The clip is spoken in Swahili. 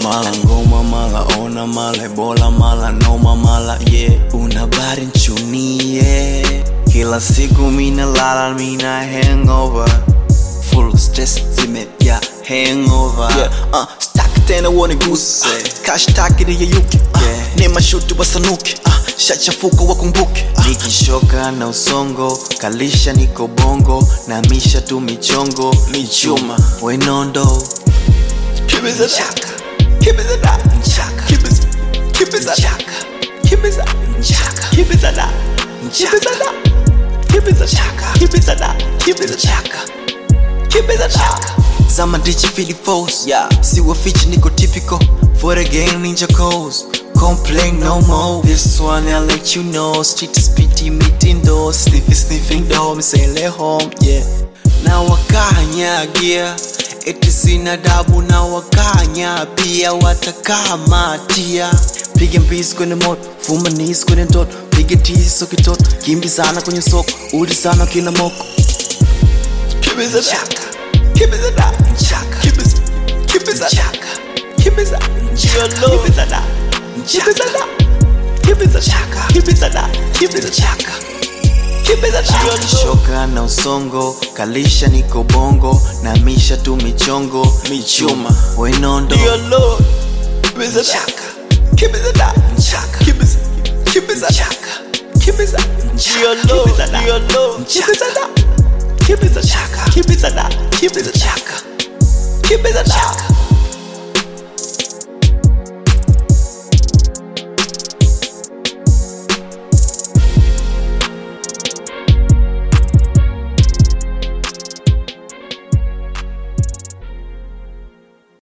mala ngoma mala ona mala ebola mala noma mala yeah una bari nchunie kila siku mina lala mina hangover full stress zimejaa hangover yeah. uh, stack tena uone guse kashtaki niyeyuke uh, Yeah. ni mashuti wasanuke uh, shachafuka wakumbuke uh, nikishoka na usongo kalisha niko bongo na misha tu michongo michuma wenondo Kibiza Chaka. Kibiza da. Chaka. Kibiza. Kibiza. Chaka. Kibiza. Chaka. Kibiza da. Kibiza da. Kibiza chaka. Kibiza da. Kibiza chaka. Kibiza chaka. Zama dichi fili false. Yeah. See what feature niko typical. For the game ninja codes. Complain no more. This one I let you know. Street speedy meeting door. Sniffy sniffing door. Me say let home. Yeah. Na wakanyagia eti sina dabu na wakanya pia watakamatia piga mbizi kwenye moto fuma nisi kwenye ndoto piga tiso kitoto kimbizana kwenye soko udi sana kila moko Kibiza chaka kibiza da chaka kibiza kibiza chaka kibiza chaka kibiza da kibiza da kibiza chaka kibiza da kibiza chaka kibiza da shoka na usongo kalisha niko bongo na misha tu michongo michuma wenondo Dear Lord Kibiza chaka kibiza da chaka kibiza kibiza chaka kibiza Dear Lord kibiza da Dear Lord kibiza da kibiza chaka kibiza da kibiza chaka kibiza chaka